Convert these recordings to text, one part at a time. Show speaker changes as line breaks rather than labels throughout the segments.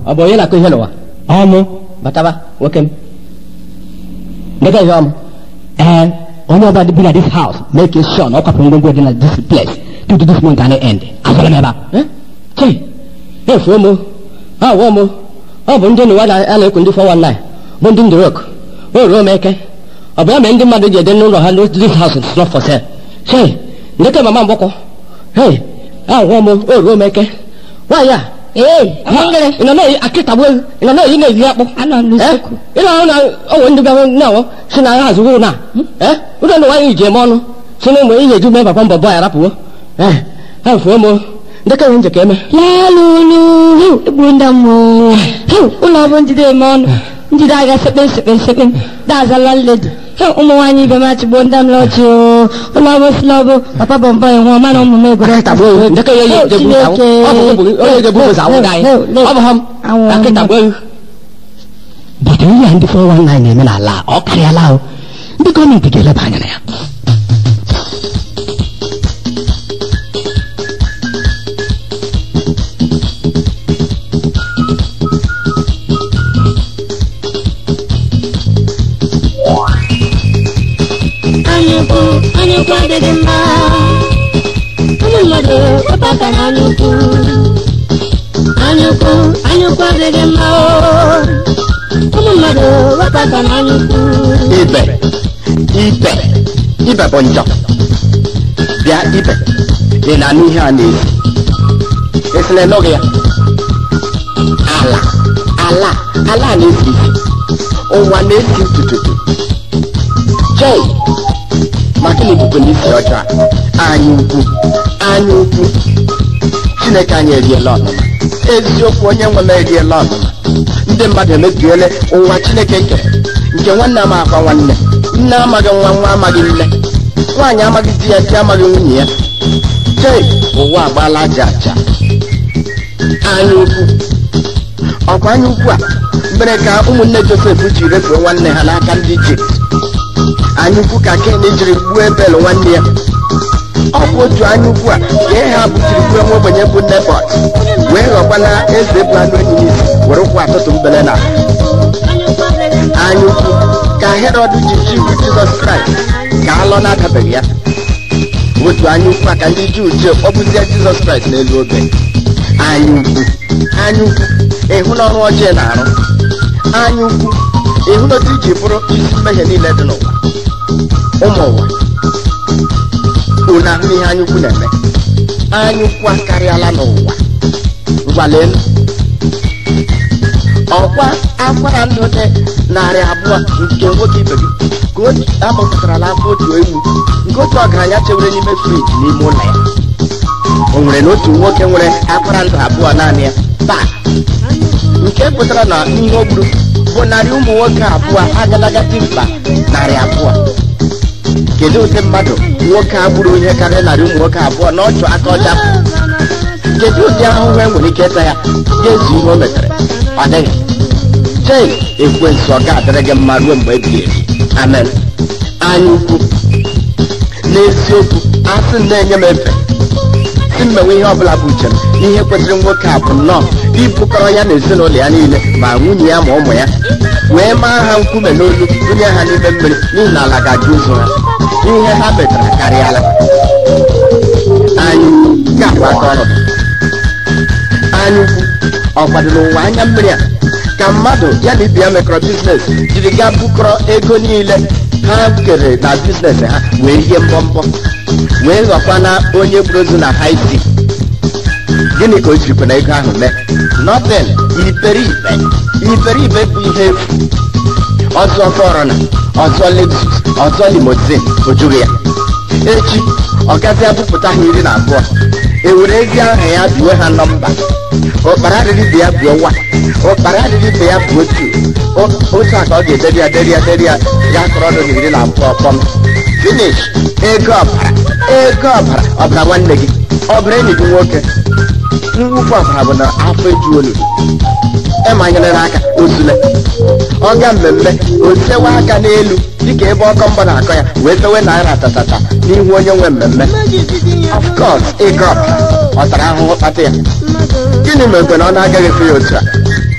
ọ bụ onye na-akụ ihe n'ụwa
ọmụ
bataba nwoke m ndeke ihe ọmụ
ee onye ọbụla dị bi na this house make sure na ọ kwapụrụ ngwongwo dị na this place due to this month and end azụla m ebe a
Eh? chei efuo m awụọ m ọ bụ ndị n'ụwa na- a na-ekwu ndị 419 bụ ndị ndorok o ruo m eke ọ bụ ya mere ndị mmadụ ji ede n'ụlọ ha n'otu this house is not for sale chei ndeke mama mgbọkọ hei awụọ m o ruo m eke nwaanyị a
ee
ị nọ na-eyi akịtagbu ewu ị nọ na-eyi na-eyi akpụ
anọ m n'usekwu
ị na-ahụ na onwe ndị bịara na-awọ si na ha zụrụ na ee ụlọ ndị nwaanyị ji eme ọnụ si na ụmụ ihe eju mee bakwa mbọ bọ ya rapụwo ee ha fuo m ndeke nwe njeke eme
lalulu egburu ndị mmụọ ụlọ ọbụ njide eme ọnụ njide aga sekpe sekpe sekpe dazala nledo ụmụ nwaanyị ibe m achịgbo ndị m lọchi ụlọ ọbụ sila ọbụ papa bọmbọ enwe ọma na ụmụ m egoro
akịtagbu ewu ndeke ya eyi
Oh,
ejebu ụzọ awụ. ọ bụ ụmụ- onye ejebu ụzọ awụ gị anyị ọ bụ ha m
Awụ ọma.
akịtagbu ewu
but ihe a ndị 419 na-eme n'ala a, ọ karịala o ndị gọọmenti ga-eleba anya na ya
anyukwu anyukwu adịghị mma ụmụ mmadụ wepụta na anyukwu anyukwu anyukwu adịghị mma o. ụmụ mmadụ wepụta na anyukwu
ibe ibe ibe bụ njọ bịa ibe ị na-anụ ihe a na-esi esi na ịnụghị ya ala ala ala na-esi isi ụwa na-esi tututu jei maka na ibubo ndị isi ọjọọ a anyị ukwu anyị ukwu chineke anyị eriela ọnụma eziokwu onye nwe m eriela ọnụma ndị mmadụ emebiele ụwa chineke kere nke nwanne ama akwa nwanne nne amaghị nwa nwa amaghị nne nwaanyị amaghị di ya di amaghị nwunye ya chei ụwa agbaala aja aja anya ukwu ọkwa anya ukwu a mere ka ụmụnne josef ji refuo nwanne ha n'aka ndị ijipt anya ukwu ka ken jiri gbuo ebel nwanne ya ọ bụ otu anya ukwu a ka ihe ha butiri gbuo nwa ogbenye bụ nebọt wee ghọkwana eze bụ anụ enyi n'isi were ụkwụ atụtụ mbele na anya ukwu ka herọd ji chiwu jizọs kraịst ka alọ na-adabeghị ya otu anya ukwu a ka ndị juu ji kpọgbuzie jizọs kraịst n'elu obe anya ukwu anya ukwu ịhụ na ọrụ ọjọọ na-arụ anya ukwu ịhụ na otu iji bụrụ isi mmehie niile dị n'ụwa ụmụ ụwa unu ahụ ihe anya ukwu na-eme anya ukwu akarịala n'ụwa ngwalelu ọkwa akwara ndụ dị narị abụọ nke nwoke ibe gị ka otu amụpụtarala afọ otu ewu nke otu ọgaranya chewere n'ime friji n'ime ụlọ ya o nwere na otu nwoke nwere akwara ndụ abụọ naanị ya taa nke pụtara na ihe o gburu bụ narị ụmụ nwoke abụọ agalagati mkpa narị abụọ kedu ụdị mmadụ nwoke a gburu ihe karịrị narị ụmụ nwoke abụọ na ọchụ aka ọcha kedu ụdị ahụhụ e nwere ike ịta ya ga-ezu ihe o metere ọ dịghị chei ekwensu ọ ga-adịrị gị mma ruo mgbe ebighị ebi amen anya ukwu n'eziokwu asị m na-enye m efe si mmenwe ihe ọbụla bụ uche m ihe kwesịrị nwoke a bụ nnọọ ibukọrọ ya na ezinụlọ ya niile ma nwunye ya ma ụmụ ya wee maa ha nkume n'olu bunye ha n'ime mmiri n'ihi na ala ga-ajụ ụzọ ha ihe ha metara karịala anyị ga-agba aka ọrụ gị anya ukwu ọ kwadoro ụwa anya mmiri a ka mmadụ ya na ibe ya mekọrọ biznes jiri gaa bukọrọ ego niile ha kere na biznes ha wee rie mbọmbọ wee ghọkwa na onye gburu ozu na haiti gịnị ka o jirikwa na ego ahụ mee nothing iberibe iberibe bụ ihe efu ọzọ fọrọna ọzọ lexus ọzọ limozin o jughị ya echi ọ gazi abụpụta ha iri na abụọ ewere ezi aha ya biwe ha nọmba ụkpara adịghị ibe ya buo nwa ụkpara adịghị ibe ya buo otu O- otu a ka ọ ga-ederi ya deri ya deri ya ya kọrọ ọnụ na iri na abụọ kpọm finish ego ọbara ego ọbara ọbara nwanne gị ọbara enyi gị nwoke mwụfu ọbara bụ na afọ eju olulu ịmanyere n'aka ozule ọga mmemme osewe aka n'elu dịka ebe ọkọ mbọ na-akọ ya wee fewe naira tatata n'ihu onye nwe mmemme of course ịga ọbara ọ tara ahụhụ kpata ya gịnị mere na ọ na-agaghị efe ya otu a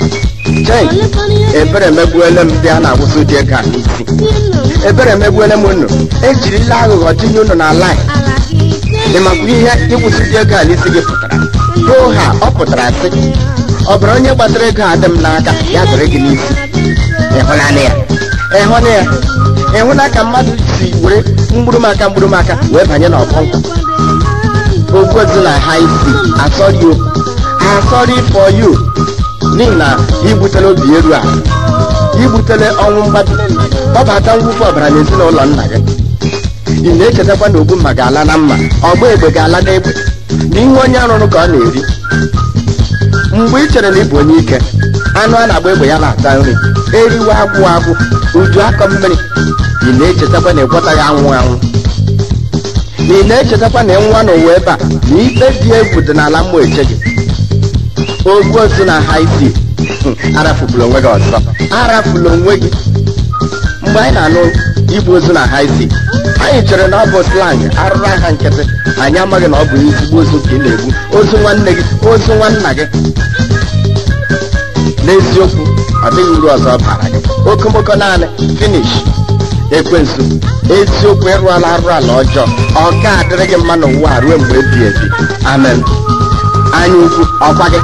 chei ebere megbuole m ndị a na-awụsị ụdị ego a n'isi ebere megbuole m unu ejirila aghụghọ tinye unu na laị ịmakwa ihe ịwụsị ụdị ego a n'isi gị pụtara hoo ha ọ pụtara sị ọ bụrụ onye gbatara ego a dị m n'aka ya dịrị gị n'isi ịhụnanya ya ịhụna ya ịhụna ka mmadụ si were mgburumaka mgburumaka wee banye n'ọkụ nkwụ ogwozi na ha isi asọrị o asọrị for you n'ihi na igbutele obi eru a igbutele ọnwụ mgbado kpọbata mwụfu ọbara n'ezinụlọ nna gị ị na-echetakwa na ogbu mma ga-ala na mma ọgba egbe ga-ala n'egbe na ihe onye arụrụ ka ọ na-eri mgbe ị chere na ị bụ onye ike anụ a na-agba egbe ya na-ata nri eriwe agwụ agwụ uju akọ mmiri ị na-echetakwa na ịgwọtaghị anwụ anwụ ị na-echetakwa na ịnwa n'ụwa ebe a na ikpe dị egwu dị n'ala mmụọ eche gị ogwu ozu na ha isi arafupụla onwe gị ọzọ arafula onwe gị mgbe anyị na-anụ igbu ozu na ha isi anyị chere na ọ bụ slang arụrụ aha nkịtị anyị amaghị na ọ bụ ezigbo ozu ka ị na-egbu ozu nwanne gị ozu nwanna gị n'eziokwu ọ dịghị uru ọzọ bara gị okomoko naanị finish ekwensu eziokwu ịrụala arụ ala ọjọọ ọ ga-adịrị gị mma n'ụwa ruo mgbe ebi ebi amen anya ukwu ọkwa gị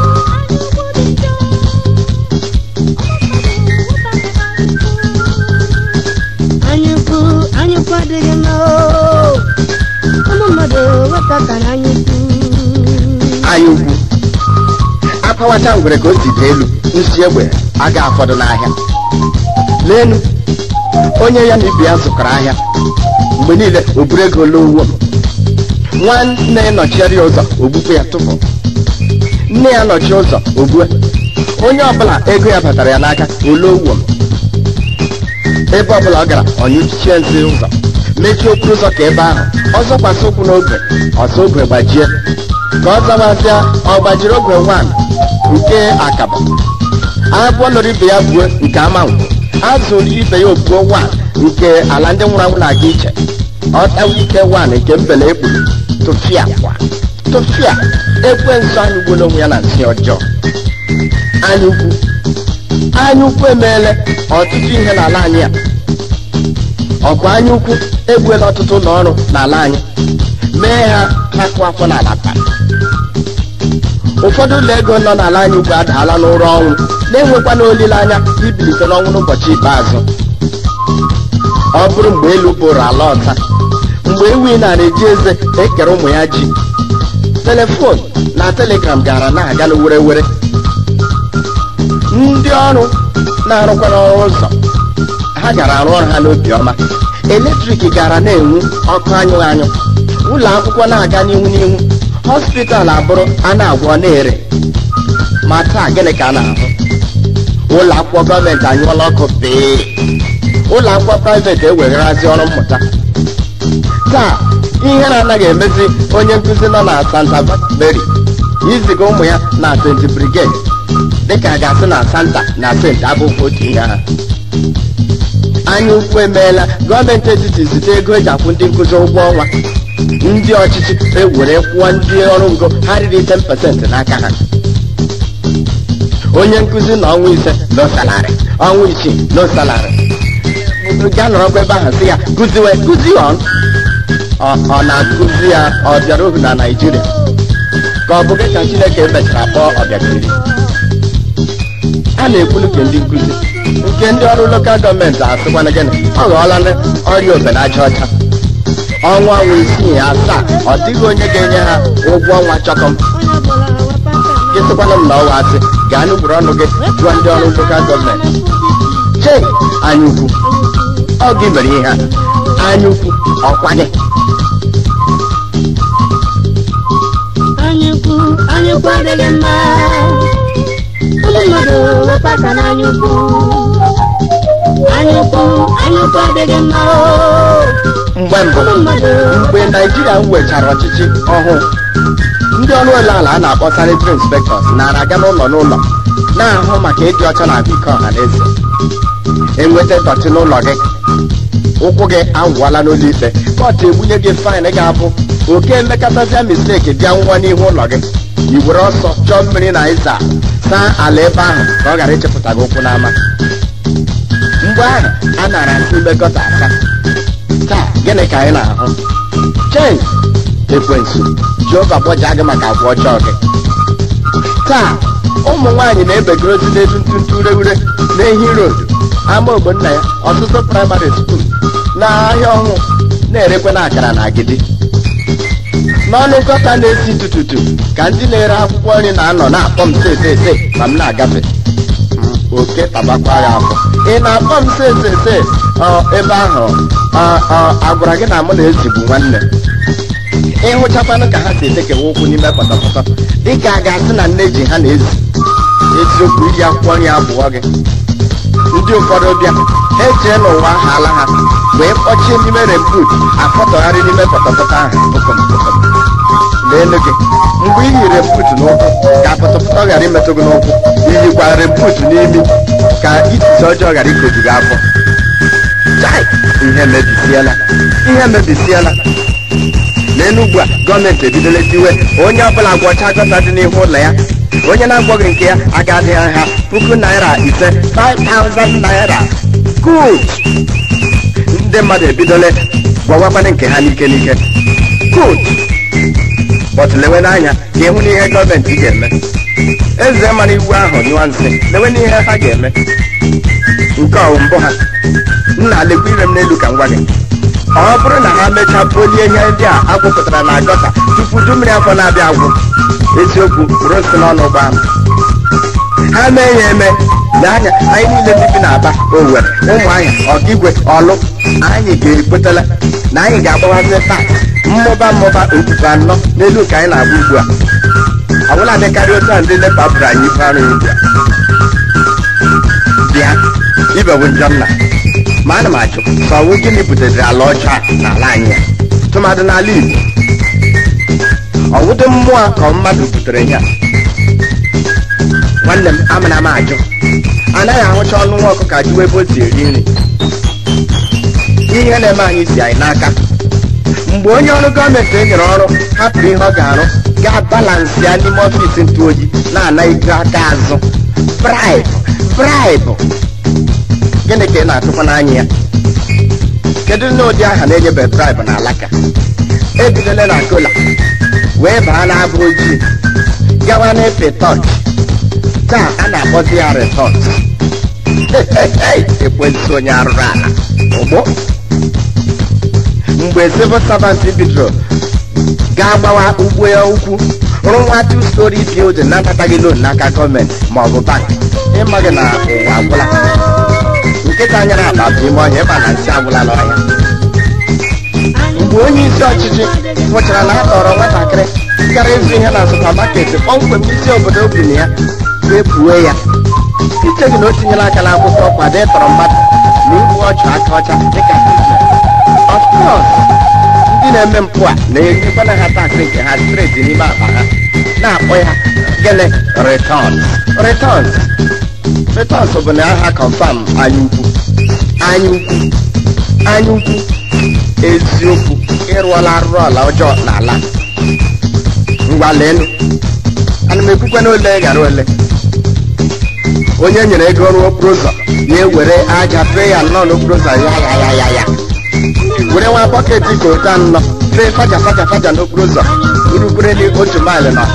anyukwu anyukwu adịghị mma oo. ụmụ mmadụ wepụta ka na anyukwu
anya ukwu akpawacha ngwere ka o si dị elu nsi egbe aga afọdụ n'ahịa leenu onye ya na ibe ya zụkọrọ ahịa mgbe niile o buru ego lowo nwanne ya nọchiere ya ụzọ ogbukwe ya tụpụ nne ya nọchie ụzọ ogbue onye ọbụla ego ya batara ya n'aka olowo ebe ọbụla ọ gara ọnyụchie nsị ụzọ mechie okporo ụzọ ka ebe ahụ ọzọ kwasị ụkwụ n'ogwe ọzọ ogwe gbajie ka ọ zawazịa ọ gbajiri ogwe wan nke akaba agwọ lụrụ ibe ya buo nke amanwụ azụrụ ibe ya obuo wan nke ala ndị nwụrụ anwụ na-aga iche ọ tawa ike wan nke mbele egburu tụfịa kwa tụfịa ekwensu anyị gbuola onwe ya na nsị ọjọọ anya ukwu anya ukwu emeela ọtụtụ ihe n'ala anyị a ọkụ anya ukwu egbuela ọtụtụ ụlọ ọrụ n'ala anyị mee ha akụ afọ n'ala taa ụfọdụ ụlọ ego nọ n'ala anyị ugwu adaala n'ụra ọnwụ na-enwekwana olileanya ibilite n'ọnwụ n'ụbọchị ikpeazụ ọ bụrụ mgbe elu bụrụ ala ọta mgbe ewi nara eji eze ekere ụmụ ya ji telefon na telegram gara na-aga were were ndị ọrụ na-arụkwa n'ọrụ ụzọ ha gara arụ ọrụ ha n'obi ọma eletrik gara na-enwu ọkụ anyụ anyụ ụlọ akwụkwọ na-aga n'ihu n'ihu hospital abụrụ a na-agwọ na-ere ma taa gịnị ka a na-ahụ ụlọ akwụkwọ gọọmenti anyụọla ọkụ pee ụlọ akwụkwọ praịveti ewegharazi ọrụ mmụta taa ihe na-anaghị emezi onye nkụzi nọ na santa mary iziga ụmụ ya na st brigade dịka a ga-asị na santa na st abụghị otu ihe ha anya ukwu emeela gọọmenti etiti zite ego eji akwụ ndị nkụzi ụgwọ ọnwa ndị ọchịchị ewere kwụọ ndị ọrụ ngo ha riri 10% n'aka ha onye nkụzi na ọnwa ise no salary ọnwa isii no salary ga nọrọkwa ebe ahụ sị ya kụziwe kụzi on ọ ọ na-akụzi ya ọ bịara ohu na naijiria ka ọ bụ gị ka chineke mechara kpọọ ọbịagiri a na-ekwulu ka ndị nkụzi nke ndị ọrụ lokal gọọmenti asịkwana gịnị ọ ghọọla ndị ọrịa obenaja ọcha ọnwa ọnwa isii asaa ọ dịghị onye ga-enye ha ụgwọ ọnwa chọkọm gị sịkwana m na ọwa asị gaa n'ugboro ọnụ gị jụọ ndị ọrụ lokal gọọmenti chei anya ukwu ọ gị mere ihe a anya ukwu ọkwa gị
anyukwu anyukwu adịghị mma ụmụ mmadụ wepụ aka na anyukwu anyukwu anyukwu adịghị mma oo.
mgbe mbụ
ụmụ mmadụ
mgbe naijiria nwechara ọchịchị ọhụụ ndị ọrụ ụlọ ala a na-akpọ sanitary inspectors nara aga n'ụlọ n'ụlọ na-ahụ maka ịdị ọcha na ahụike ọha na eze enweta dọtị n'ụlọ gị ụkwụ gị awụọla n'ụlọ ikpe kọtụ egbunye gị faịn ga-abụ oke emekọtazia misteki bịa nwa n'ihu ụlọ gị i were ọsọ chọọ mmiri na ịza saa ala ebe ahụ ka ọ ghara ịchepụta gị ụkwụ n'ama mgbe ahụ a nara asị ime gọta asa taa gịnị ka anyị na-ahụ chei ekwensu jehova gbọjaa gị maka agwa ọjọọ gị taa ụmụ nwaanyị na-ebegozi n'elu ntụntụ ureure n'ehi road ama ogbonna ya ọtụtụ praịmarị skuul n'ahịa ọhụụ na-erekwe na akara na agidi n'ọnụ nkọta na-esi tututu ka ndị na-ere akwụkwọ nri na-anọ na-akpọ m sesese ma m na-agafe oke tabakwa ya afọ ị na-akpọ m sesese ebe ahụ agwara gị na mụ na ezigbo nwanne ịhụchakwanụ ka ha si etekewa ụkwụ n'ime pọtọpọtọ dịka a ga-asị na nne ji ha na-ezi eziokwu iri akwụkwọ nri abụọ gị ndị ụfọdụ bịa ha echee n'ụwa ahụ ala ha wee kpọchie n'ime rembut afọtọgharị n'ime pọtọpọtọ ahụ pụkọmpụkọm n'elu gị mgbe iyi rembut n'ụkwụ ka pọtọpọtọ ghara imetụ gị n'ụkwụ iyikwa rembut n'imi ka itisi ọjọọ ghara ikoju gị afọ chai ihe mebisiela ihe mebisiela n'enugwu a gọọmenti ebidola tiwe onye ọbụla gwọcha gọta dị n'ihu ụlọ ya onye na-agwọghị nke ya agadị ha puku naira ise 5000 naira good ndị mmadụ ebidola gwọwakwana nke ha n'ike n'ike good but lewe n'anya ka ịhụ n'ihe gọọmenti ga-eme eze mara iwu ahụ nyụọ nsị lewe n'ihe ha ga-eme nke ọwụ mbụ ha nna lekwa ire m n'elu ka m gwa gị ọ bụrụ na ha mechaa polie ihe ndị a agwụpụtara na gọta tupu du mmiri afọ na-abịa agwụ eziokwu bụrụ nsị n'ọnụ ụgbọ ahụ ha mee ya eme lee anya anyị niile ndị bi n'aba owere ụmụahịa ọkigwe ọlụ anyị ga-ekwetala na anyị ga-agbawazi taa mmụba mmụba okpukpe anọ n'elu ka anyị na-agba ugbu a ọbụla dịkarị otu a ndị nepa bụrụ anyị ife arụ ugbu a bịa ibewu njọ nna ma ana m ajụ ka ọwụ gịnị butere ala ọcha n'ala anyị a tụmadụ n'ala igbo ọwụdị mmụọ ka mmadụ butere ya nwanne m amana m ajụ anaghị ahụcha ọnụ nwa ọkụkọ ajụwa ebe o si eri nri ihe na-eme anyị si anyị n'aka mgbe onye ọrụ gọọmenti e nyere ọrụ hapụrụ ihe ọ ga-arụ gaa balansị ya n'ime ọfịs ntụ oyi na-ana ego aka azụ braịbụ braịbụ gịnị ka ị na-atụkwa n'anya ya kedu n'ụdị aha na-enyebe braịbụ na alaka ebidola na kola wee baa n'abụ ojii gawa n'efe tọch taa a na-akpọzi ya retọt ekwensị onye arụrụ ala ụgbọ mgbe civil servant bidoro gaa gbawa ugbo ya ukwu rụọ nwa two story building na-anataghị loan n'aka gọọmenti ma ọ bụ bank ịmaghị na ụwa agwụla nkịta nyere akpa bụ ime ọhịa ịma na nsị agwụla n'ọhịa mgbe onye isi ọchịchị hụchara na a tọrọ nwatakịrị gara ịzụ ihe na supamaketi kpọmkwem isi obodo bi na ya wepụo ya iche gị na o tinyela aka n'akwụkwọ kwado ịtọrọ mmadụ na igbu ọchụ aka ọcha dịka of course ndị na-eme mpụ a na-enyekwana ha taksị nke ha streti n'ime akpa ha na-akpọ ya gịnị returns returns returns bụ na aha confam anya ukwu anya ukwu anya ukwu eziokwu ịrụọla arụrụ ala ọjọọ n'ala ngwa leenu ana m ekwukwe na ole ghara ole onye nyere ego rụọ okporo ụzọ na-ewere aja fee ya nnọọ n'okporo ụzọ ya ya ya ya ya were nwa bọketi ka ụta nnọ fee faja faja faja n'okporo ụzọ urukwere otu maịlị na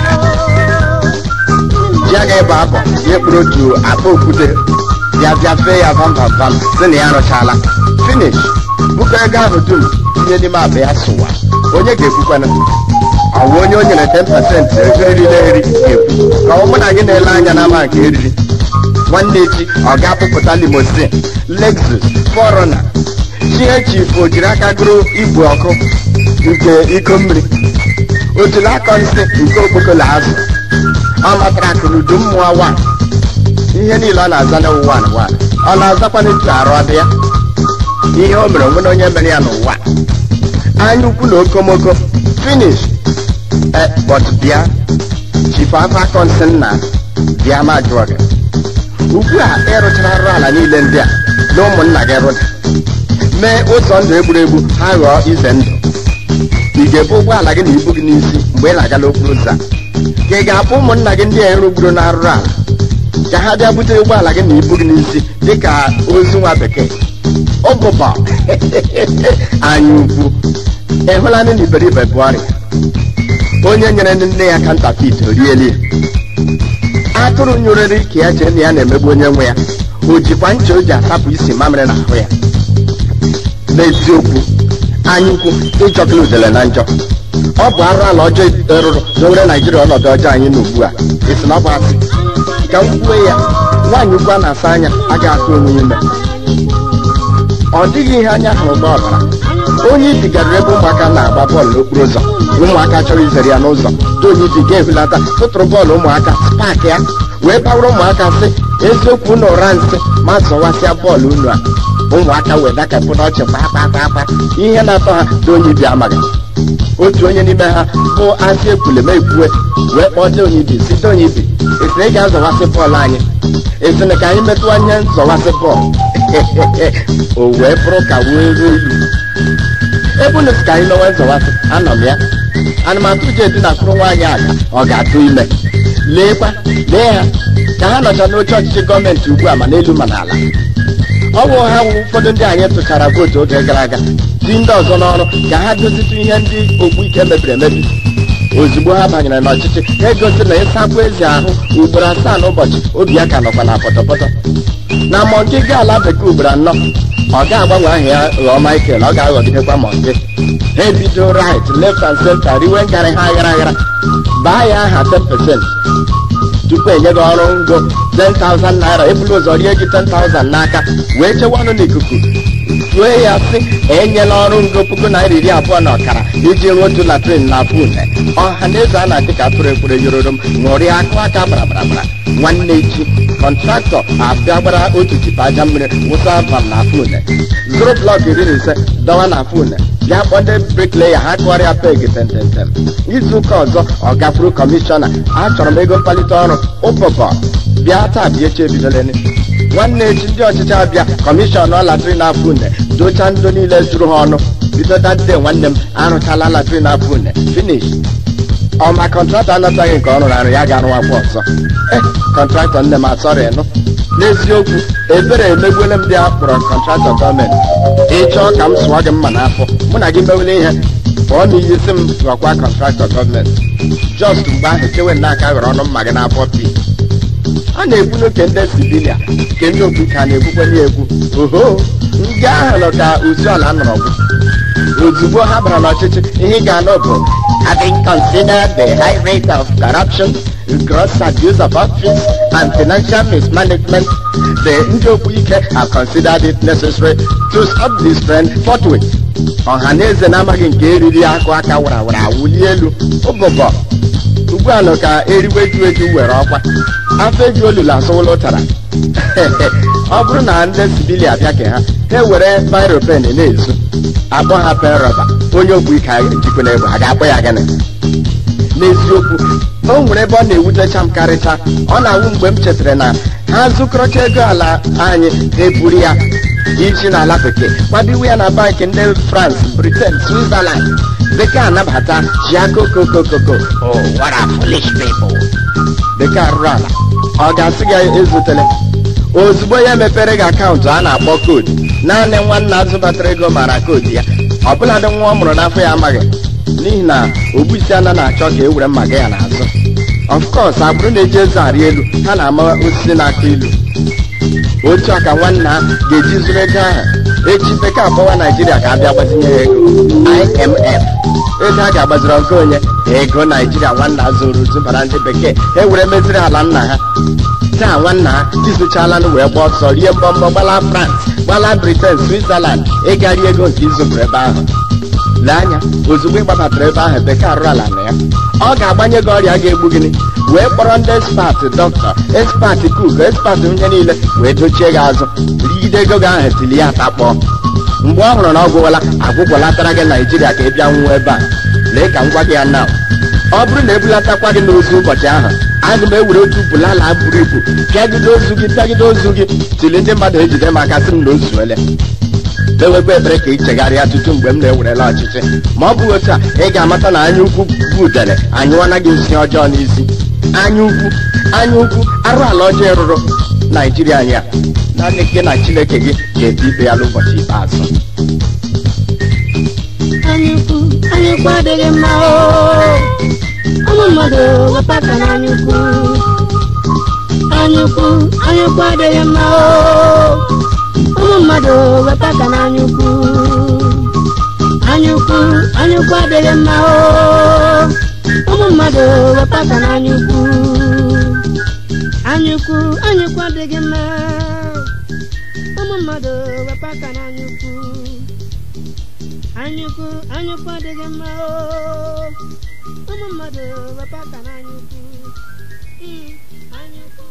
ji aga ịba abọ ya kpụrụ otu akpa okwute bịa bịa fee ya vam vam vam si na ya arụchala finish bụkọ ego ahụ dum tinye n'ime akpa ya sụwa onye ga-ekwukwana ọwụ onye o nyere 10 pasentị ego eriri eri ga-ekwu ka ọ mụ na gị na-ele anya n'ama nke eriri nwanne echi ọ ga-apụpụta limosin lexus forona chief o jiri aka gụrụ igwe ọkụ nke iko mmiri otule akọ nsị nke okpokolo azụ ọ matara akụrụ udu mmụọ wa ihe niile ọ na-aza n'ụwa n'ụwa ọ na-azakwa n'etu arụ ọdị ya ihe o mere onwe na onye mere ya n'ụwa anya ukwu na okomoko finish but bịa chifu afọ akọ nsị nna bịa ma jụọ gị ugbu a ịrụchara arụ ala niile ndị a na ụmụnna gị rụda mee ụzọ ndụ egburegbu ha ghọọ ize ndụ ị ga-ebu ụgbọala gị na ibu gị n'isi mgbe ị na-aga n'okporo ụzọ a? ka ị ga-akpọ ụmụnna gị ndị a erugburu na-arụrụ ala ka ha bịa bute ụgbọala gị na ibu gị n'isi dịka ozu nwa bekee ụbụbọ anya ukwu ị hụla ndị na iberibe bụ ọrịa onye nyere nne ya kantafit orieli atụrụ nyụrịrị ka ya chee na ya na-emegbu onye nwe ya o jikwa ncha o ji atapụ isi mamịrị n'ahụ ya n'eziokwu anyụkwu ịjọkịla udele na njọ ọ bụ arụ ala ọjọọ rụrụ n'owere naijiria ọnọdụ ọjọọ anyị na ugbu a esi na ọ bụ asị ka m kwue ya nwaanyị ukwu a na-asa anya agaghị atụ onwe ya ime ọ dịghị ihe anya hụrụ n'ọbara onye ibi garuru ebe ụmụaka na-agba bọọlụ n'okporo ụzọ ụmụaka chọrọ izere ya n'ụzọ dị onye ibi ga-ehulata tụtụrụ bọọlụ ụmụaka paakị ya wee bawara ụmụaka sị eziokwu na ụra nsị ma zọwasịa bọọlụ unu a ụmụaka wee dakapụ n'ọchị kpakpakpakpa ihe na-atọ ha dị onye ibi amaghị otu onye n'ime ha bụ asị ekwuleme ekwue wee kpọọ dị onye ibi si dị onye ibi esiri ị ga-azọwasị bọọlụ anyị esiri ka anyị metụ anya nzọwasị bọọlụ o wee bụrụ ka wee ruo ilu ebe unu si ka anyị mewe nzọwasị anọ m ya anụmatụ ji edinakwuru nwaanyị aga ọ ga-atụ ime leekwa lee ha ka ha nọcha n'oche ọchịchị gọọmenti ugbu a ma n'elu ma n'ala ọ bụ ha wụ ụfọdụ ndị anyị tụchara vootu oge gara aga dị ndị ọzọ n'ọrụ ka ha dozitụ ihe ndị ogbu ike mebiri emebi ozugbo ha banyere n'ọchịchị ha egosi na ịsapụ ezi ahụ ugboro asaa n'ụbọchị obi ya ka nọkwa na pọtọpọtọ na mọnke ga ala bekee ugboro anọ ọ ga-agbanwe aha ya ghọọ Michael ọ ga-aghọgidekwa mọnke ha ebido right left and center riwe ngarị ha aghara aghara baa ya aha 10% tupu enye gị ọrụ ngo 10,000 naira ebulu ụzọ rie gị 10,000 n'aka wee chewa ọnụ n'ikuku tue ya sị enyela ọrụ ngo puku naira iri abụọ na ọkara iji rụọ otu latrin na afọ une ọha na eze a na-adị ka atụrụ ekwere yororo m ṅụrịa akụ aka bara bara bara nwanne echi kọntraktọ abịa gbara otu tipa aja mmiri wụsa vam na afọ une zụrụ blọk iri na ise dọwa na afọ une bịa kpọọ ndị brikleya ha kụgharịa pegi tententem izu ụka ọzọ ọ gafuru kọmishọna achọrọ m ego mkpalite ọrụ ụbọbọ bịa taa bịa echi ebidoleni nwanne echi ndị ọchịchị abịa kọmishọn latrin afọ une dochaa ndo niile juru ha ọnụ bido dande nwanne m arụchala latrin afọ une finish ọma kọntraktọ anataghị nke ọ rụrụ arụ ya ga-arụwakwa ọzọ eh kọntraktọ nne m asọrị nụ n'eziokwu ebere emegbuole m ndị a kpọrọ kọntraktọ gọọmenti ịchọọ ka m sụọ gị mma n'afọ mụ na gị mewele ihe pụọ n'iyi si m ghọkwa kọntraktọ gọọmenti just mgbe ahụ chewe n'aka ghọrọ ọnụ mma gị n'afọ pi a na-ekwu n'oke ndị sibilia nke ndị okwu ka na-ekwukwe n'egwu oho ndị ahụ nọ ka uzuala nọrọ bụ ozugbo ha bara n'ọchịchị ihe ị ga-anụ bụ having considered the high rate of corruption gross abuse of office and financial mismanagement the ndị okwu ike have considered it necessary to stop this trend forthwith ọha na eze na-amaghị nke eriri akụ aka warawara awụli elu ụbụbọ ugbu a nọ ka eriwe ju eju were ọkwa afọ eju olulu asụwụla ụtara ọ bụrụ na ndị sibili abịa ke ha ha ewere biro pen na-ezu akpọ ha pen rọba onye ogbu ike njikwa na egbe ha ga-akpọ ya gịnị n'eziokwu o nwere ebe ọ na-ewutecha m karịcha ọ na-awụ mgbe m chetara na ha zụkọrọcha ego ala anyị eburu ya iji n'ala bekee kwadowe ya na bankị ndị France Britain Switzerland bekee anabata jiakokokokoko oh what a foolish people bekee arụrụ ala ọ ga-asị gị ezutele ozugbo ya mepere gị akaụntụ a na-akpọ koodu naanị nwanna azụbatara ego mara koodu ya ọbụladị nwa ọ mụrụ n'afọ ya amaghị n'ihi na ogbuisi ana na-achọ ka e were mma gị ya n'azụ of course agbụrụ na-eji eze arị elu ha na-ama osisi na-akụ ilu otu a ka nwanna ha ga-eji zụrụ ego ahụ echi bekee akpọwa naijiria ka a bịa gbazinye ya ego imf ego a ga-agbaziri ọgụ onye ego naijiria nwanna zụrụ zụbara ndị bekee e were meziri ala nna ha taa nwanna ha izuchalanụ wee gba ọsọ rie mbọmbọ gbala france gbala britain switzerland ịgari ego nke izụbụrụ ebe ahụ lee anya ozugbo ị gbabatara ebe ahụ bekee arụrụ ala na ya ọ ga-agbanye gị ọrịa ga-egbu gịnị wee kpọrọ ndị ekspat dọkịta ekspat kuk ekspat onye niile wee dochie gị azụ rigide ego gị ahụ tili ya atakpọọ mgbe ọ hụrụ na ọ gwụwala agwụgwọlatara gị naijiria ka ị bịa nwụọ ebe a lee ka m gwa gị ya na ọ bụrụ na ebulatakwa gị n'ozu ụbọchị ahụ aga m ewere otu bulala buru ibu pịagide ozu gị pịagide ozu gị tili ndị mmadụ ejide m aka sị m na o zuole ewekwa ebere ka ị chegharịa tutu mgbe m na-ewerela ọchịchị ma ọ bụghị otu a ị ga-amata na anya ukwu bụ udele anyụwana gị nsị ọjọọ n'isi anya ukwu anya ukwu arụ ala ọjọọ rụrụ naijiria anyị a naanị gị na chineke gị ga-ebi ikpe ya n'ụbọchị ikpeazụ
anyukwu anyukwu adịghị mma oo ụmụ mmadụ wepụ aka na anyukwu anyukwu anyukwu adịghị mma oo ụmụ mmadụ wepụ aka na anyukwu anyukwu anyukwu adịghị mma oo ụmụ mmadụ wepụ aka na anyukwu anyukwu anyukwu adịghị mma ụmụ mmadụ wepụ aka na anyukwu anyukwu anyukwu adịghị mma oo ụmụ mmadụ wepụ aka na anyukwu Mm, anyukwu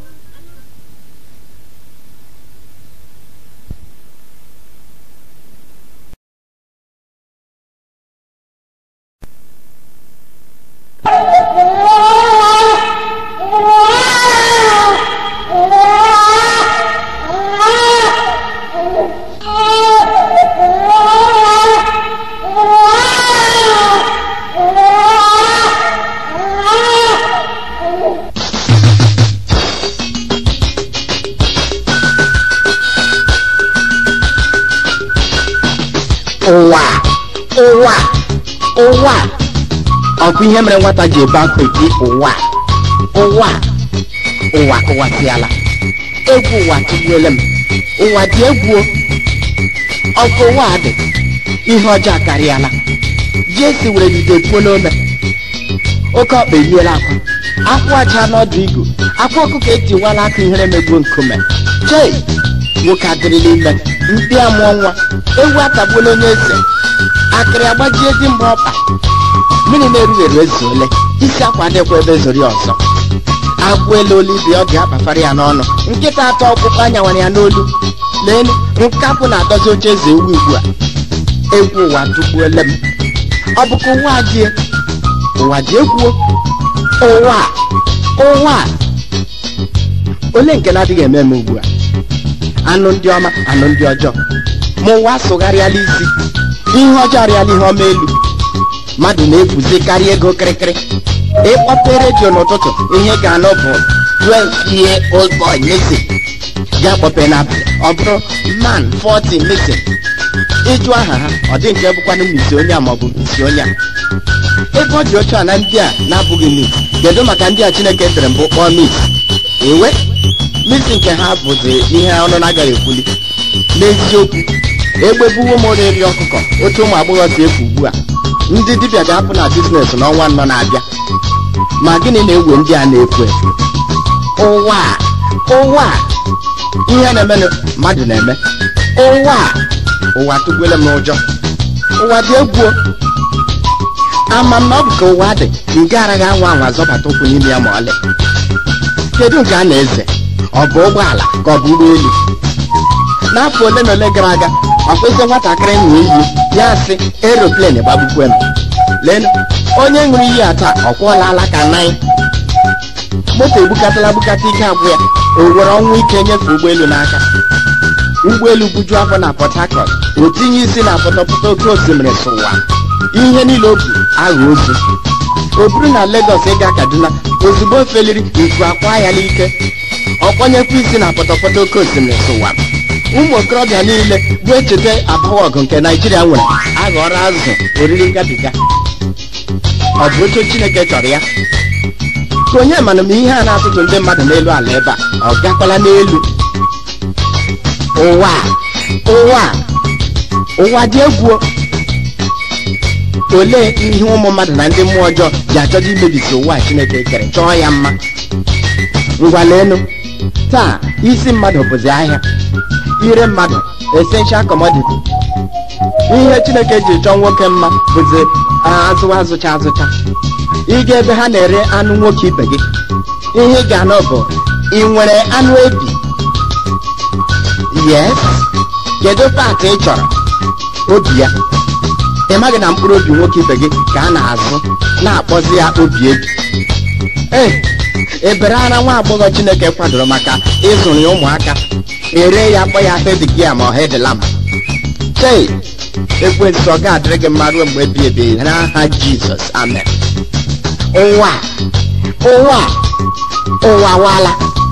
ụwa ụwa ụwa ọ bụ ihe mere nwata ji ebe akwa eti ụwa ụwa ụwa kụwasịala egwu ụwa tụgbuola m ụwa dị egwu o. ọkụ ụwa dị ihe ọjọọ akarịala jesi were jide puo n'ome oke ọkpa eriela akwa akwa aja n'ọdụ igu akwa ọkụkọ etiwala aka ihere megbuo nkume chei nwoke adịrịla ime mkpi amụọ nwa ewu atagbuola onye eze akịrị agbajie di mgbe ọkpa mmiri na-erugheru ezuole isi akwa dịkwa ebe zori ọzọ agbụ elu olu ibe ọ dị akpafara ya n'ọnụ nkịta atọ ọkpụkpụ anyawara ya n'olu leenu nkapụ na-adọzi oche eze ewu ugbu a egwu ụwa tụgbuole m ọ bụkwa ụwa die ụwa ji egwuo ụwa ụwa ole nke na-adịghị eme eme ugbu a anụ ndị ọma anụ ndị ọjọọ ma ụwa sụgharịala isi ihe ọjọọ arịala ihe ọma elu mmadụ na-efuzi karịa ego kịrịkịrị ịkpọpe redio n'ụtụtụ ihe ga-anụ bụ 12 year old boy missing ya kpọpe n'abalị ọ bụrụ man 40 missing ịjụ aha ha ọ dị nke bụkwanụ misi onye a maọbụ misi onye a ebe ọ dị otu a na ndị a na-abụghị mis kedu maka ndị a chineke tere mbụ kpọọ mis ewe misi nke ha bụzi ihe ọnụ na-agaghị ekwuli n'eziokwu egbebuwo m ori ọkụkọ otu ụmụ agbọghọ si efu ugbu a ndị dibịa ga-apụ na biznes n'ọnwa anọ na-abịa ma gịnị na-ewe ndị a na-efu efu ụwa a, ụwa a, ihe na-emenụ mmadụ na-eme ụwa a, ụwa tụgbuola m n'ụjọ ụwa dị egwu o. ama m na ọ bụ ka ụwa dị nke araghị anwa anwa zọbata ụkwụ n'ime ya ma ọlị kedu nke a na-eze ọ bụ ụgbọala ka ọ bụ ụgbọelu n'afọ ole na ole gara aga ọkpụsị nwatakịrị ṅụọ iyi ya sị eroplen gbagbukwe m leenụ onye ṅụrụ iyi a taa ọ kwụọla alaka nanyị moto egbukatala gbukata ike agwụ ya o were ọnwụ ike nyefee ụgbọelu n'aka ụgbọelu buju afọ na port harcourt o tinye isi na pọtọpọtọ oke osimiri sụwa ihe niile o bu agha ozu o buru na Lagos ịga Kaduna ozugbo o feliri nku akwa ya n'ike ọ kpọnyekwa isi na pọtọpọtọ oke osimiri sụwa ụmụ okorobịa niile bụ echete abụọ ọgụ nke naijiria nwere aghọrọ azụ oriri ngabiga ọ bụ otu chineke chọrọ ya ka onye mana m ihe a na-atụtụ ndị mmadụ n'elu ala ebe a ọ gakwala n'elu ụwa a, ụwa a, ụwa dị egwu o. olee ihe ụmụ mmadụ na ndị mmụọ ọjọọ ji achọdo imebisi ụwa a chineke kere chọọ ya mma ngwa leenụ taa isi mmadụ bụzi ahịa ire mmadụ essential commodity ihe chineke ji chọọ nwoke mma bụzi azụwa azụcha azụcha ịga ebe ha na-ere anụ nwoke ibe gị ihe ị ga-anụ bụ ị nwere anụ ebi yes kedu paatị ị chọrọ obi ya ị maghị na mkpụrụ obi nwoke ibe gị ka a na-azụ na-akpọzi ya obi ebi ee ebere ara nwa agbọghọ chineke kwadoro maka ịzụrụ ya ụmụaka ere ya kpọ ya hedgia ma ọ hedlam chei ekwensụ ọ ga-adịrị gị mma ruo mgbe ebi ebi n'aha jizọs amen ụwa ụwa ụwa wala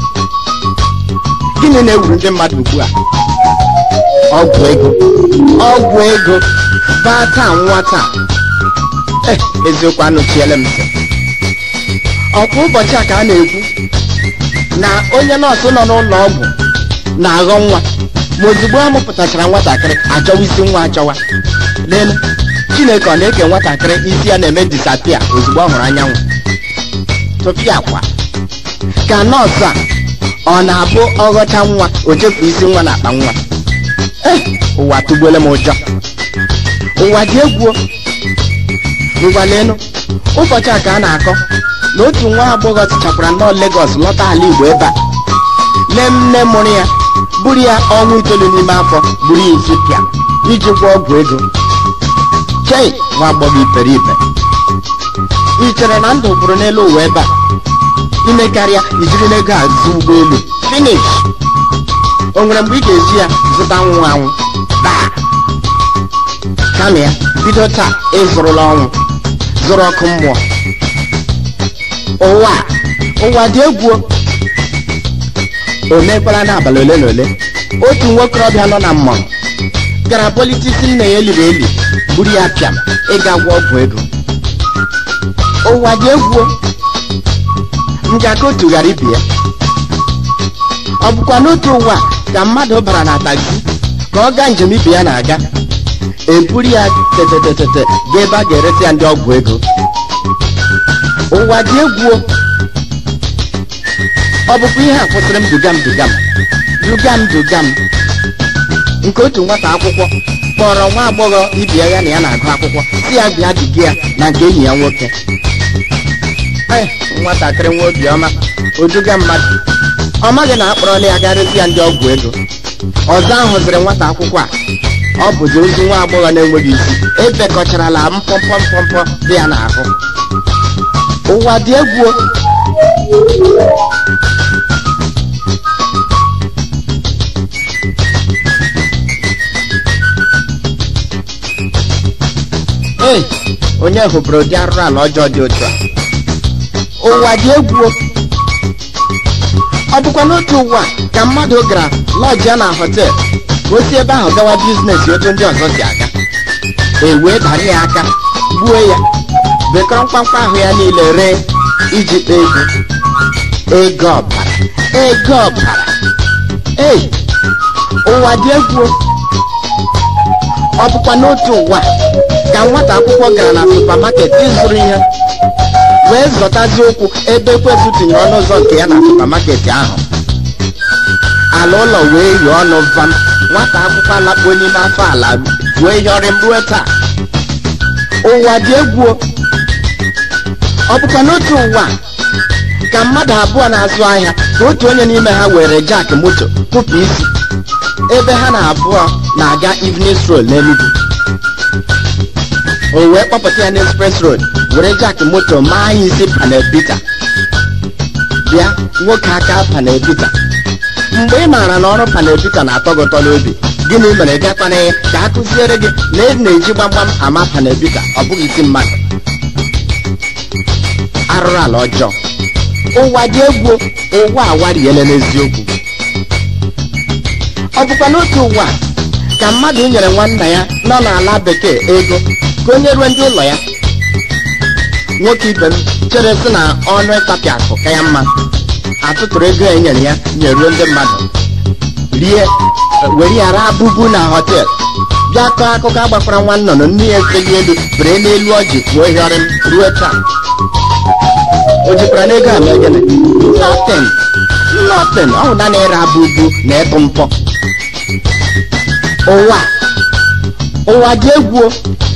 gịnị na-ewuru ndị mmadụ ugbu a ọgwụ ego ọgwụ ego baa taa nwa taa Eh, eziokwu anụchiele m ntị ọkwa ụbọchị a ka a na-ekwu na onye nọọsụ nọ n'ụlọ ọgwụ na-aghọ nwa ma ozugbo a mụpụtachara nwatakịrị achọwa isi nwa achọwa lelu chineke ọ na-eke nwatakịrị isi ya na-eme disapia ozugbo ọ hụrụ anyanwụ tụpịa akwa ka nọọsụ a ọ na-abụ ọghọcha nwa o chefu isi nwa na akpa nwa Eh, ụwa tụgbuola m ụjọ ụwa dị egwu o. ngwa leenụ ụbọchị a ka a na-akọ na otu nwa agbọghọ tichakwara nnọọ Lagos lọta ala Igbo ebe a nne nne mụrụ ya buru ya ọnwa itoolu n'ime afọ buru ya isi pịa iji gwọọ ọgwụ ego chei nwa agbọghọ iperipe ị chere na ndụ bụrụ n'elu ụwa ebe a ime karịa ijiri n'ego a zụ ụgbọelu finish o nwere mgbe ị ga-eji ya zụta nwụ anwụ daa kama ya bido taa ịzụrụla ọnwụ zụrụ ọkụ mmụọ ụwa ụwa dị egwu o. o mekwara n'abalị ole na ole otu nwokorobịa nọ na mmụọ gara politisi nna ya eliri eli buru ya pịam ịga gwọ ọgwụ ego ụwa dị egwu o. njaka otu ghara ibi ya ọ bụkwa n'otu ụwa ka mmadụ bara na taxi ka ọ gaa njem ibe ya na-aga eburu ya tetetetete ga ebe a ga-eresi ya ndị ọgwụ ego ụwa dị egwu o. ọ bụkwa ihe a kwụsịrị m duga m duga m duga m duga m nke otu nwata akwụkwọ kpọrọ nwa agbọghọ ibia ya na ya na-agụ akwụkwọ si ya bịa duga ya na nke enyi ya nwoke Ai, nwatakịrị nwa obiọma oduga mmadụ ọ maghị na akpọrọla ya garịsị ya ndị ọgwụ ego ọzọ ahụ ziri nwata akwụkwọ a ọ bụzi ozu nwa agbọghọ na-enweghị isi ebekọcharala mpọmpọ mpọmpọ dị ya n'ahụ ụwa dị egwu o. Ei, onye hụbụrụ ụdị arụrụ ala ọjọọ dị otu a ụwa dị egwu o. ọ bụkwa n'otu ụwa ka mmadụ gara lọji ya na họtel ka o si ebe ahụ gawa biznes otu ndị ọzọ si aga e wee dara ya aka gbuo ya bekọrọ mkpamkpa ahụ ya niile ree iji kpaa ego ego ọbara ego ọbara ei ụwa dị egwu o. ọ bụkwa n'otu ụwa ka nwata akwụkwọ gara na supamaket ịzụrụ ihe wee zọtazi ụkwụ ebe ekwesị tinyere ọnụ ụzọ nke ya na supamaket ahụ ala ụlọ wee yi ọnụ vam nwata akwụkwọ alakpuo n'ime afọ ala wee yọrị m ruo taa ụwa dị egwu o. ọ bụkwa n'otu ụwa ka mmadụ abụọ na-azụ ahịa ka otu onye n'ime ha were jak moto kụpụ isi ebe ha na abụọ na-aga evening stroll n'Enugu o wee kpọpụta ya n'express road were jak moto maa ya isi panelbita bịa nwoke aka panelbita mgbe ị maara na ọrụ panelbita na-atọ gị ụtọ n'obi gịnị mere gakwana ya ka a kụziere gị na e na-eji gbamgbam ama panelbita ọ bụghị isi mmadụ arụrụ ala ọjọọ ụwa dị egwu ụwa awariele n'eziokwu ọ bụkwa n'otu ụwa ka mmadụ nyere nwanna ya nọ n'ala bekee ego ka o nyerue ndị ụlọ ya nwoke ibe m chere sị na ọnụ ịtapị akụ ka ya mma atụtụrụ ego e nyere ya nyeruo ndị mmadụ rie were ya raa bubu na họtel bịa kọọ akụkọ agbakwara nwa nnụnụ nne ya efeli elu bere n'elu ọjị kwuo hịọrị m ruo taa o jikwara n'ego a mee gịnị nothing nothing ọ bụ naanị ịra bubu na ịtụ mpọ ụwa ụwa dị egwu o.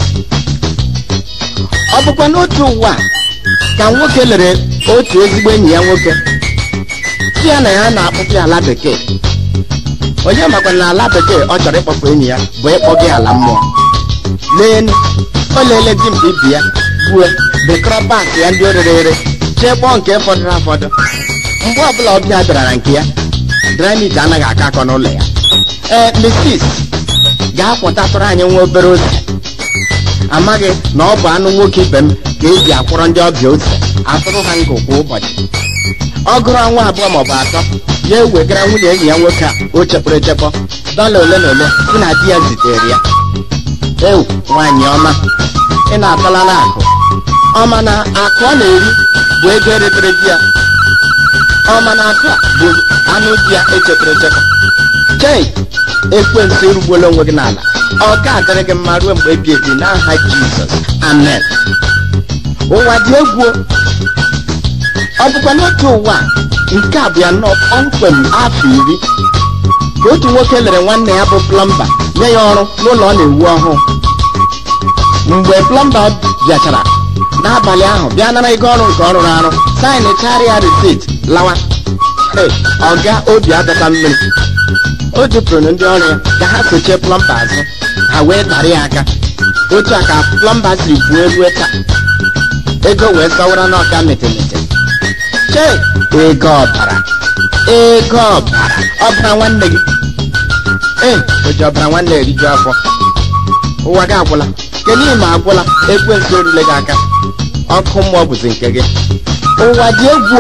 ọ bụkwa n'otu ụwa ka nwoke lere otu ezigbo enyi ya nwoke si ya na ya na-akpụpụ ala bekee onye makwa na ala bekee ọ chọrọ ịkpọpụ enyi ya bụ ịkpọ gị ala mmụọ leenu o leele dimkpa ibi ya gbuo bekọrọ paakị ya ndị o rere ere chekpọọ nke fọdụrụ afọdụ mgbe ọbụla ọbịa bịara na nke ya dramit anaghị aka akọ n'ụlọ ya ee misis gaa kwọtatụrụ anyị nwa obere ose amaghị na ọ bụ anụ nwoke ibe m ka eji akwụrọ ndị ọbịa ose atụrụ ha ngụ kwa ụbọchị ọ gụrụ ọnwa abụọ maọbụ atọ ya ewegara nwunye enyi ya nwoke a o chepụrụ echepọ dọla ole na ole si na di ya zitere ya ewu nwaanyị ọma ị na-atalala akụ ọma na akụ ọ na-eri bụ ego eretere di ya ọma na akụ a bụ anụ di ya echepụrụ echepọ chei ekwensu erugbuola onwe gị n'ala ọ ga-adịrị gị mma ruo mgbe ebi ebi n'aha jizọs amen ụwa dị egwu ọ bụkwa n'otu ụwa nke a bụ ya nọ kpọmkwem afọ iri ka otu nwoke lere nwanne ya bụ plọmba nye ya ọrụ n'ụlọ ọ na-ewu ọhụụ mgbe plọmba bịachara n'abalị ahụ bịa nara ego ọrụ nke ọ rụrụ arụ saịnị karịa risit lawa Hey, ọga obi adọta mmiri o jupụrụ ndị ọrụ ya ka ha sochie plọmba azụ ha wee tarị ya aka otu a ka plọmba siri buo elu taa ego wee sọwara n'ọka metemete chee ego ọbara ego ọbara ọbara nwanne gị ee oji ọbara nwanne eriju afọ ụwa gị agwụla kedu ime agwụla ekwensu erule gị aka ọkụ mmụọ bụzi nke gị ụwa dị egwu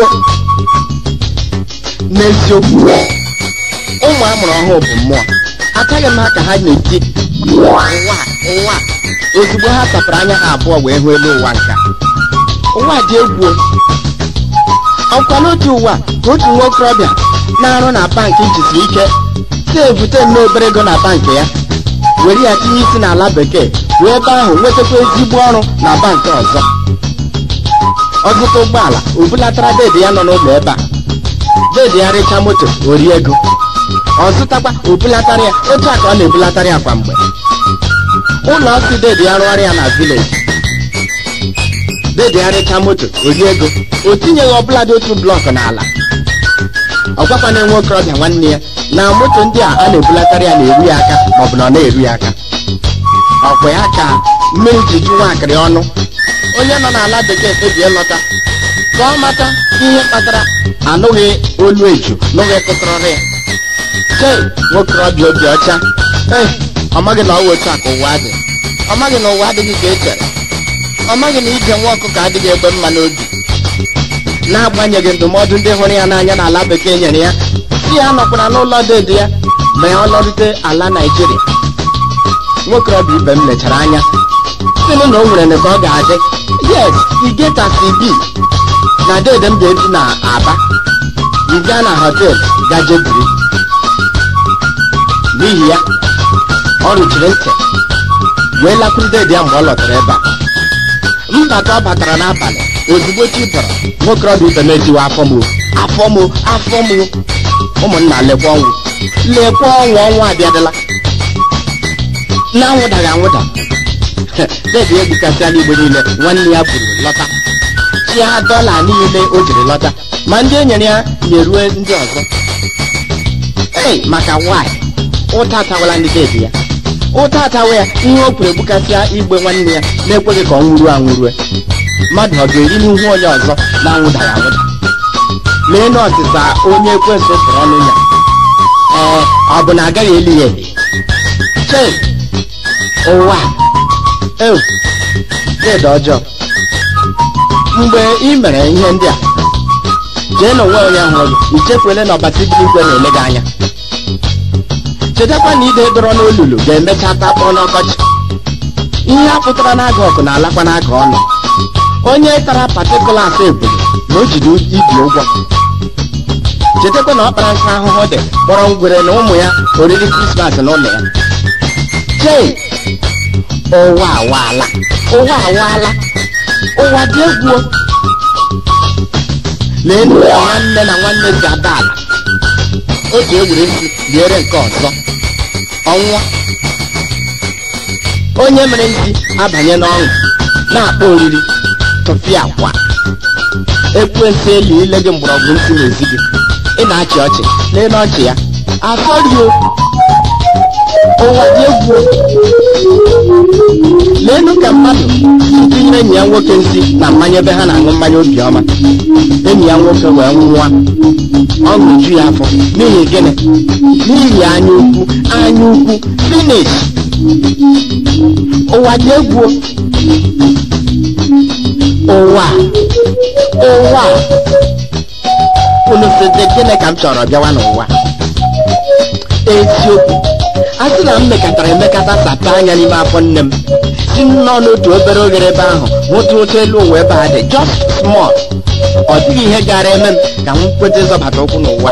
n'eziokwu ụmụ amụrụ ọhụụ bụ mmụọ ataghị m ha ka ha na-eti ụwa ụwa ozugbo ha tapụrụ anya ha abụọ wee hụ elu ụwa nka ụwa dị egwu ọkwa n'otu ụwa ka otu nwa okorobịa na-arụ na bankị jisiri ike si ebute nnọọ obere ego na bankị ya were ya tinye isi n'ala bekee wee ebe ahụ nwetakwa ezigbo ọrụ na bankị ọzọ ọ zụta ụgbọala o bulatara deedi ya nọ n'ụlọ ebe a deedi ya rịcha moto o rie ego ọ zụtakwa o bulatara ya otu a ka ọ na-ebulatara ya kwa mgbe ụlọ ọsị deedi ya rụọrọ ya na vileji deedi ya rịcha moto o rie ego o tinyeghị ọbụla dị otu blọkụ n'ala ọ gwakwana nwa okorobịa nwanne ya na moto ndị a a na-ebulatara ya na-eru ya aka maọbụ na ọ na-eru ya aka ọkwa ya ka mmiri ji ju nwaakịrị ọnụ onye nọ n'ala bekee kpebie lọta ka ọ mata ihe kpatara anụghị olu eju n'oge kụtụrụrụ ya chei nwokorobịa obi ọcha ee ọ maghị na ọ wụ otu a ka ụwa dị ọ maghị na ụwa adịghị ka e chere ọ maghị na ije nwa ọkụkọ adịghị egbe mma n'obi n'agbanyeghị ndụmọdụ ndị hụrụ ya n'anya n'ala bekee nyere ya si ya nọkwara n'ụlọ deede ya ma ya ọ lọrute ala naijiria nwokorobịa ibe m lechara anya sịnụ na o nwere ka ọ ga-adị yes igetasi bi na deede m ga-ebi na aba yiga na họtel gaje biri n'ihi ya ọ rụchiri ntị wee lakwuru deede ya mgbe ọ lọtara ebe a mbata ọ batara n'abalị ozugbo chi bọrọ nwokorobịa ibe m ejiwa afọ m o, afọ m o, afọ m o. ụmụnna lekwa ọnwụ lekwa ọnwụ ọnwụ abịadịla na-anwụdaghị anwụda debi egbukasịala igbo niile nwanne ya buru lọta chia dọla niile o jiri lọta ma ndị enyere ya nyerue ndị ọzọ ei maka nwanyị ụta atawala ndị debi ya ụta atawa ya ihe o kwuru egbukasịa igbe nwanne ya na-ekweghị ka ọ nwụruo anwụrue mmadụ ọ ga-eri n'ihu onye ọzọ na-anwụdaghị anwụda lee na ọsịsa onye ekwensụ tụrụ ọnụ ya ee ọ bụ na agaghị eli ya eli chei ụwa ewu deede ọjọọ mgbe ị mere ihe ndị a jee na onwe onye hụrụ gị ichekwele na ọbasi dị igwe na-ele gị anya chetakwa na ide dọrọ n'olulu ga-emecha takpọọ n'ọkọchị ihe a pụtara n'aga ọkụ na-alakwa n'aga ọnụ onye tara patikulas ebulu na o jiri ibi ụgwọ chetakwa na ọkpara nka ahụhụ dị kpọrọ ngwere na ụmụ ya oriri krismas n'ụlọ ya chei ụwa awaala ụwa awaala ụwa dị egwu lee nụ ka nwanne na nwanne si ada ala o ji ewere isi liere nke ọzọ ọnwụọ onye mere isi abanye n'ọṅụ na-akpọ oriri tụfịa akwa ekwensị eli ile gị mgbọrọgwụ ntị n'ezi gị ị na-achị ọchị lee n'ọchị ya afọrio ụwa dị egwu leenụ ka mmadụ tinyere enyi ya nwoke nsị na mmanya ebe ha na-aṅụ mmanya obiọma enyi ya nwoke wee nwụọ ọṅụ ju ya afọ n'ihi gịnị n'ihi anya ukwu anya ukwu finish ụwa dị egwu o. ụwa ụwa unu sịdị gịnị ka m chọrọ bịawa n'ụwa eziokwu a sị na m mekatara emekata sapa anya n'ime afọ nne m si m nọ n'otu obere oghere ebe ahụ nwụta otu elu ụwa ebe a dị just small ọ dịghị ihe gara eme m ka m kweta ịzọbata ụkwụ n'ụwa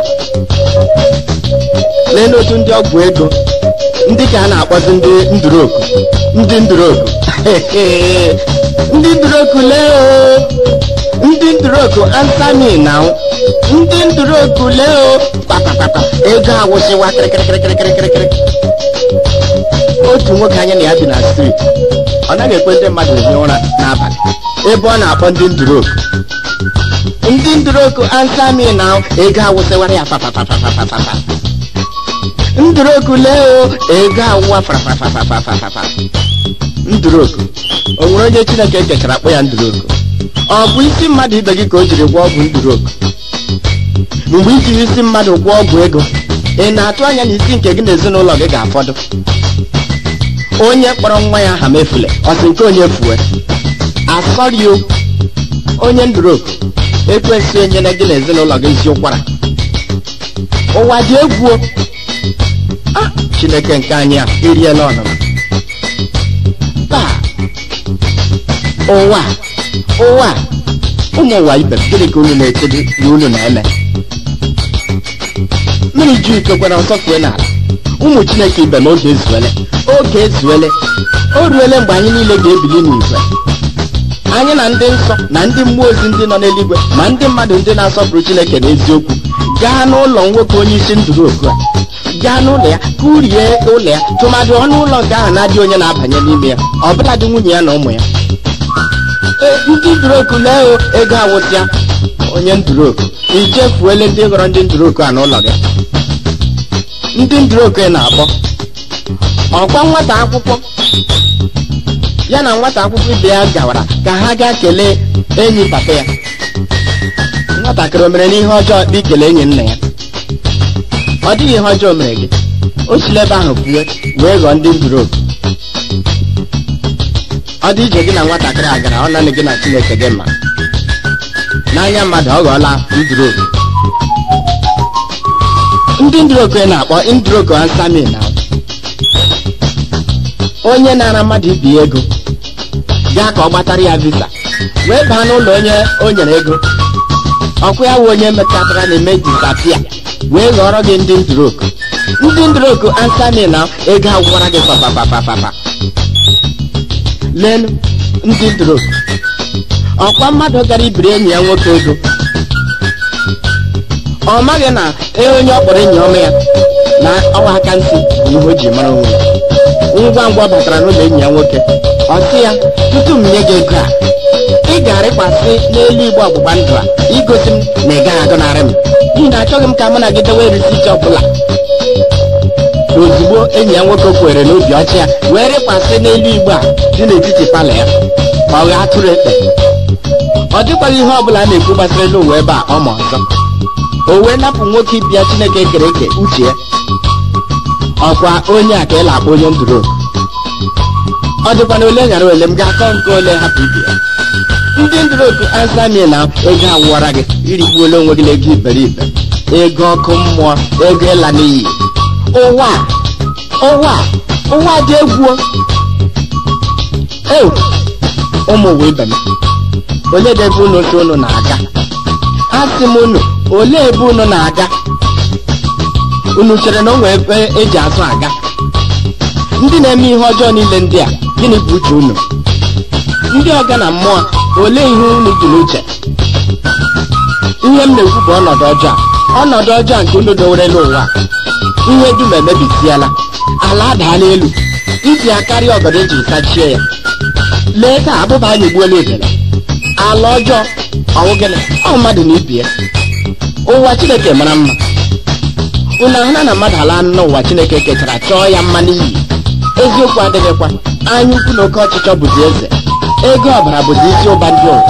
lee n'otu ndị ọgwụ ego ndị ka a na-akpọzi ndị nduroku ndị nduroku ndị nduroku lee o ndị nduroku ansami na ndị nduroku lee o kpakpakpakpa ego awụsịwa kịrịkịrịkịrịkịrịkịrị otu nwoke anyị na ya bi na striti ọ naghị ekwe ndị mmadụ ehi ụra n'abalị ebe ọ na-akpọ ndị nduroku ndị nduroku ansami na ego awụsịwara ya papapapapapapa nduroku lee o ego awụwa farafafafafafafaf nduroku o nwere onye chineke kechara akpọ ya nduroku ọ bụ isi mmadụ ibe gị ka o jiri gwọọ ọgwụ nduroku mgbe i jiri isi mmadụ gwọọ ọgwụ ego ị na-atụ anya na isi nke gị na ezinụlọ gị ga-afọdụ onye kpọrọ nwa ya aha mefule ọ sị nke onye fue asọrị o onye nduroku ekwesị enyere gị na ezinụlọ gị isi ụkwara ụwa dị egwu o. Ah, chineke nke anyị a eriela ọnụma taa ụwa ụwa ụmụ ụwa ibe m, gịnị ka unu na-echedo na unu na-eme mmiri ju iko kwere ọsọ fue n'ala ụmụ chineke ibe m oge ezuele oge ezuele o ruele mgbe anyị niile ga-ebili n'igwe anyị na ndị nsọ na ndị mmụọ ozi ndị nọ n'eluigwe ma ndị mmadụ ndị na-asọpụrụ chineke n'eziokwu gaa n'ụlọ nwoke onye isi nduroku a gaa n'ụlọ ya kurie ụlọ ya tụmadị ọnụ ụlọ nke ahụ na-adị onye na-abanye n'ime ya ọbụladị nwunye ya na ụmụ ya Ee, ndị nduroku lee o ego awụsịa onye nduroku ichefuele ndị ghọrọ ndị nduroku a n'ụlọ gị ndị nduroku ị na-akpọ ọkwa nwata akwụkwọ ya na nwata akwụkwọ ibe ya gawara ka ha gaa kelee enyi papa ya nwatakịrị o mere n'ihe ọjọọ ikele enyi nna ya ọ dịghị ihe ọjọọ o mere gị o sila ebe ahụ pụọ wee ghọọ ndị nduroku ọ dị ije gị na nwatakịrị a gara ọ naanị gị na chineke dị mma n'anya mmadụ ọ ghọọla nduroku ndị nduroku ị na-akpọ nduroku ansami na onye na-ara mmadụ ibi ego gaa ka ọ gbatara ya visa wee baa n'ụlọ onye o nyere ego ọkụ ya wụ onye metụtara na-eme disapia wee ghọrọ gị ndị nduroku ndị nduroku ansami na ego agwụkwara gị papapapapapa leenụ ndị nduroku ọkwa mmadụ gara ibiri enyi ya nwoke ego ọ maghị na ee onye ọ kpọrọ enyi ọma ya na ọwa aka ntị bụ ihe o ji mara onwe ya ngwa ngwa ọ batara n'ụlọ enyi ya nwoke ọ sị ya tutu m nye gị ego a ị ga-arịkwasị n'elu igbe ọgbụgba ndụ a igosi m na ị gaghị agọnarị m n'ihi na achọghị m ka mụ na gị dewe risiti ọbụla ozugbo enyi ya nwoke kwere n'obi ọchị ya wee rịkwasị n'elu igbe a dị n'etiti palọ ya ma ọ ghaa tụrụ ekpe ọ dịkwaghị ihe ọbụla a na-ekwu gbasara elu ụwa ebe a ọ ma ọzọ o wee napụ nwoke ibi ya chineke kere eke uche ya ọkwa onye a ka ị na-akpọ onye nduroku ọ dịkwana ole ghara ole m ga-akọ nke ole hapụ ibe ya ndị nduroku ansami na ego awụwara gị irigbuola onwe gị n'ego iberibe ego ọkụ mmụọ ego ịla n'iyi ụwa ụwa ụwa dị egwu e ụmụ ụwa ibe m onye dị ebe unu otu unu na-aga asị m unu olee ebe unu na-aga unu chere na o nwere ebe eji azụ aga ndị na-eme ihe ọjọọ niile ndị a gịnị bụ uche unu ndị ọga na mmụọ olee ihe unu dị n'uche ihe m na-ekwu bụ ọnọdụ ọjọọ a. ọnọdụ ọjọọ nke unu dowerela ụwa ihe dum emebisiela ala adaala elu iji akarị ọgọdọ ejiri sachie ya lee ka abụba anyị gbuola ebele ala ọjọọ ọwụ gịnị ọ mmadụ na ibie ụwa chineke mara mma unu ahụla na mmadụ ala n'ụwa chineke kechara chọọ ya mma n'iyi eziokwu adịghịkwa anya ukwu na oke ọchịchọ bụzi eze ego ọbara bụzi isi ụba ndị ụwa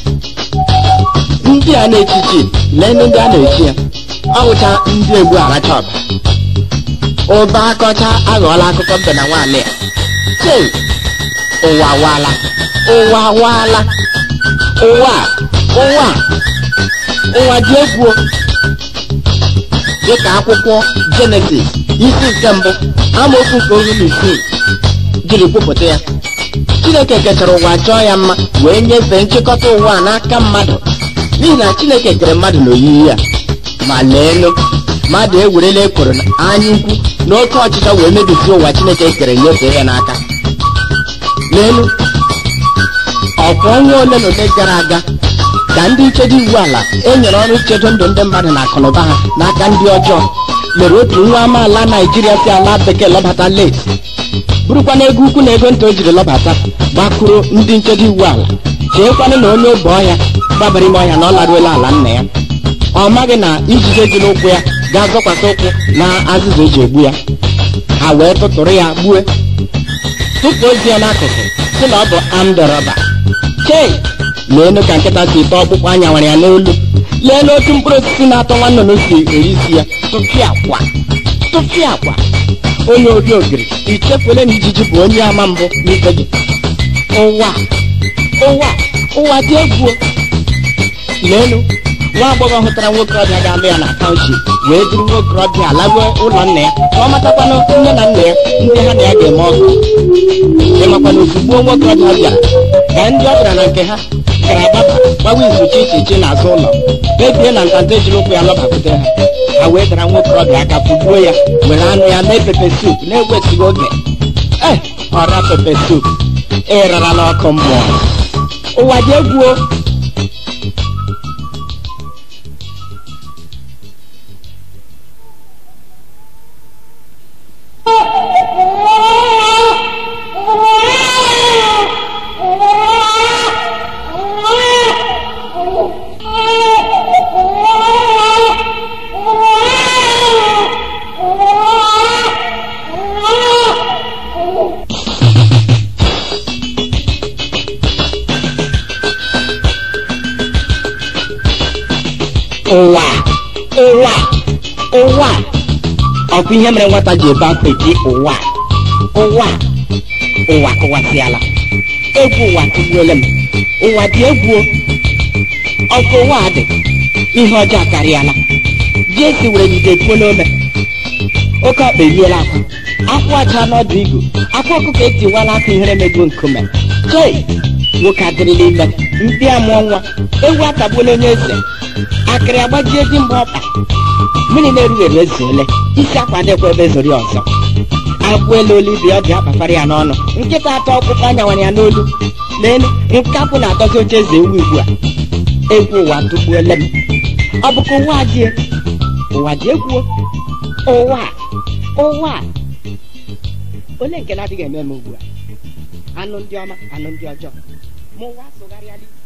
ndị a na-echichi lee ndị a na-echi ya ọwụcha ndị egbu aracha ọbara ụba akọcha aghọọla akụkọ mbe na nwaanyị a chei ụwa awaala ụwa awaala ụwa a, ụwa a, ụwa dị egwu o. dịka akwụkwọ jenesis isi nke mbụ amaokwu nke oru na isii jiri kwupụta ya chineke kechara ụwa chọọ ya mma wee nyefee nchịkọta ụwa a n'aka mmadụ n'ihi na chineke kere mmadụ n'oyiyi ya ma leenụ mmadụ ewerela ekworo na anya ukwu na oke ọchịchọ wee mebisie ụwa chineke kere nyefee ya n'aka leenụ ọkwa ọnwa ole na ole gara aga ka ndị nchedo iwu ala e nyere ọrụ ichedo ndụ ndị mmadụ na akụnụba ha n'aka ndị ọjọọ mere otu nwa amaala naijiria si ala bekee lọbata leti bụrụkwana ego ukwu na ego nta o jiri lọbata gbakụrụ ndị nchedo iwu ala cheekwanụ na onye obe ọhịa gbabara ime ọhịa na ọ laruola ala nna ya ọ maghị na ijide dị n'ụkwụ ya ga-azọkwasị ụkwụ na azịza eji egbu ya ha wee tụtụrụ ya gbue tụpụ ozi ya n'akụkụ sị na ọ bụ amdọrọba chei leenụ ka nkịta si tọọ ọkpụkpụ anya nwere ya n'olu lee n'otu mkpụrụ osisi na-atọ nwa nnụnụ si eri isi ya tụpịa akwa tụpịa akwa onye ori ogiri ichefuole na ijiji bụ onye ama mbụ n'ife gị ụwa ụwa ụwa dị egwu o. leenụ nwa agbọghọ hụtara nwoke ọbịa ga-alụ ya na taụnship wee duru nwoke ọbịa laruo ụlọ nna ya ka ọ matakwanụ nne na nna ya ndị ha na ya ga-eme ọgụ ịmakwana ozugbo nwoke ọbịa bịara ka ndị ọ bịara na nke ha gara agbaba gbawa izu chi iche iche n'azụ ụlọ kpebie na ntanta ejiri ụkwụ ya lọbapụta ha ha wee dara nwoke ọbịa aka fụgbuo ya were anụ ya mee pepe sup na-egwesighị oge ee ọra pepe sup ịrara n'ọkụ mmụọ ụwa dị egwu o. ụwa ụwa ụwa ọ bụ ihe mere nwata ji ebe akwa eti ụwa ụwa ụwa kụwasịala egwu ụwa tụgbuola m ụwa dị egwu o. ọkụ ụwa dị ihe ọjọọ akarịala jesi were jide puo n'ome oke ọkpa eriela akwa akwa aja n'ọdụ igu akwa ọkụkọ etiwala aka ihere mego nkume chei nwoke adịrịla ime ndị amụọ nwa ewu atagbuola onye eze akịrị agbajie di mgbe ọkpa mmiri na-erughị eru ezuole isi akwa dịkwa ebe zori ọzọ agbụ elu olu ibe ọ dị akpafara ya n'ọnụ nkịta atọ ọkpụkpụ anyawara ya n'olu n'elu nkapụ na-atọzi oche eze ewu ugbu a egwu ụwa tụgbuole m ọ bụ ka ụwa dị ụwa dị egwu ụwa ụwa ole nke na-adịghị eme m ugbu a anụ ndị ọma anụ ndị ọjọọ ma ụwa sụgharịala ike